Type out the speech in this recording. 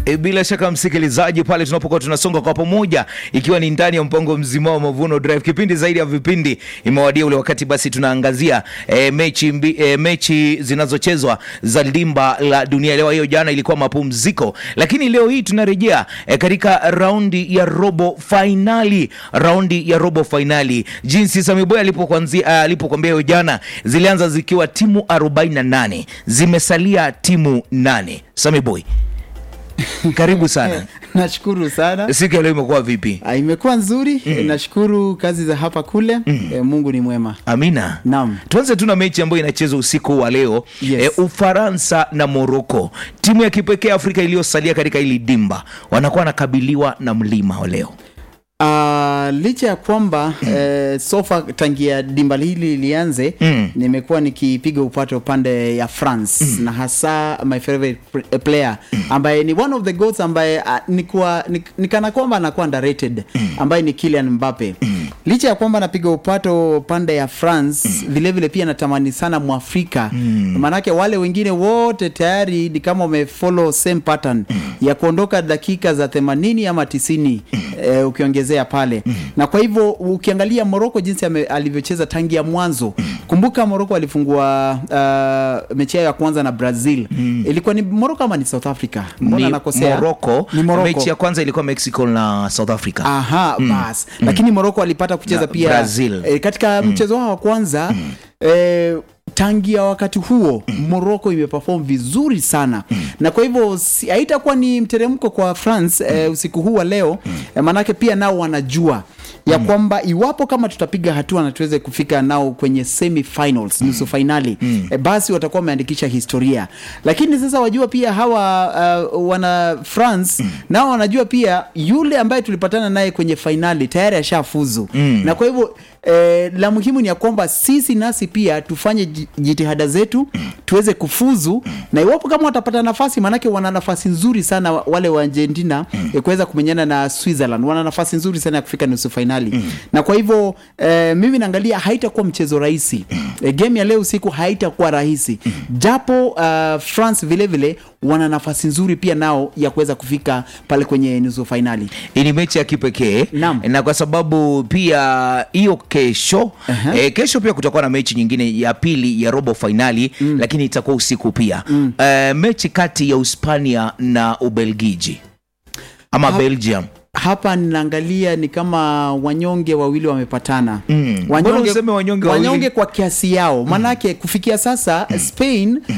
E, bila shaka msikilizaji, pale tunapokuwa tunasonga kwa pamoja, ikiwa ni ndani ya mpango mzima wa Mavuno Drive, kipindi zaidi ya vipindi, imewadia ule wakati basi tunaangazia e, mechi, mbi, e, mechi zinazochezwa za limba la dunia. Leo hiyo jana ilikuwa mapumziko, lakini leo hii tunarejea e, katika raundi ya robo fainali, raundi ya robo fainali, jinsi Sami Boy alipokuanzia alipokuambia hiyo jana, zilianza zikiwa timu 48 zimesalia timu nane. Sami Boy, karibu sana. Nashukuru sana. Siku ya leo imekuwa vipi? Ah, imekuwa nzuri. Nashukuru kazi za hapa kule. Eh, Mungu ni mwema. Amina. Naam. Tuanze tu na mechi ambayo inachezwa usiku wa leo Yes. e, Ufaransa na Moroko, timu ya kipekee Afrika iliyosalia katika hili dimba, wanakuwa wanakabiliwa na mlima wa leo. Ah, licha ya kwamba eh, sofa tangia dimba hili lianze Mm. nimekuwa nikipiga upato upande ya France na hasa my favorite pr- player ambaye ni one of the goats ambaye uh, nikuwa nik, nikana kwamba anakuwa underrated ambaye ni Kylian Mbappe licha ya kwamba napiga upato pande ya France vile vile pia natamani sana Mwafrika maanake wale wengine wote tayari ni kama wamefollow same pattern ya kuondoka dakika za 80 ama 90 eh, ukiongezea pale na kwa hivyo ukiangalia Morocco jinsi ame- alivyocheza tangia mwanzo kumbuka Morocco alifungua uh, mechi yao ya kwanza na Brazil ilikuwa ni Morocco ama ni South Africa mbona Ni nakosea Morocco. Ni Morocco. Mechi ya kwanza ilikuwa Mexico na South Africa. Aha, bas. Lakini Morocco alipata kucheza Na pia Brazil. eh, katika mchezo wao wa kwanza eh, tangia wakati huo Morocco imeperform vizuri sana na kwa hivyo si- haitakuwa ni mteremko kwa France eh, usiku huu wa leo eh, manake pia nao wanajua ya kwamba iwapo kama tutapiga hatua na tuweze kufika nao kwenye semi finals nusu fainali eh, basi watakuwa wameandikisha historia lakini sasa wajua pia hawa uh, wana France nao wanajua pia yule ambaye tulipatana naye kwenye fainali tayari ashafuzu na kwa hivyo eh, la muhimu ni ya kwamba sisi nasi pia tufanye ji- jitihada zetu tuweze kufuzu na iwapo kama watapata nafasi maanake wana nafasi nzuri sana wa- wale wa Argentina ya kuweza kumenyana na Switzerland wana nafasi nzuri sana ya kufika nusu fainali na kwa hivyo eh, mimi naangalia haitakuwa mchezo rahisi eh, game ya leo usiku haitakuwa rahisi japo uh, France vile vile wana nafasi nzuri pia nao ya kuweza kufika pale kwenye nusu fainali Hii ni mechi ya kipekee Naam. na kwa sababu pia hiyo kesho Aha. eh, kesho pia kutakuwa na mechi nyingine ya pili ya robo fainali lakini itakuwa usiku pia eh, mechi kati ya Uhispania na Ubelgiji ama Ha- Belgium. hapa ninaangalia ni kama wanyonge wawili wamepatana Mm. Mbona useme wanyonge wawili? wanyonge kwa kiasi yao maanake kufikia sasa Spain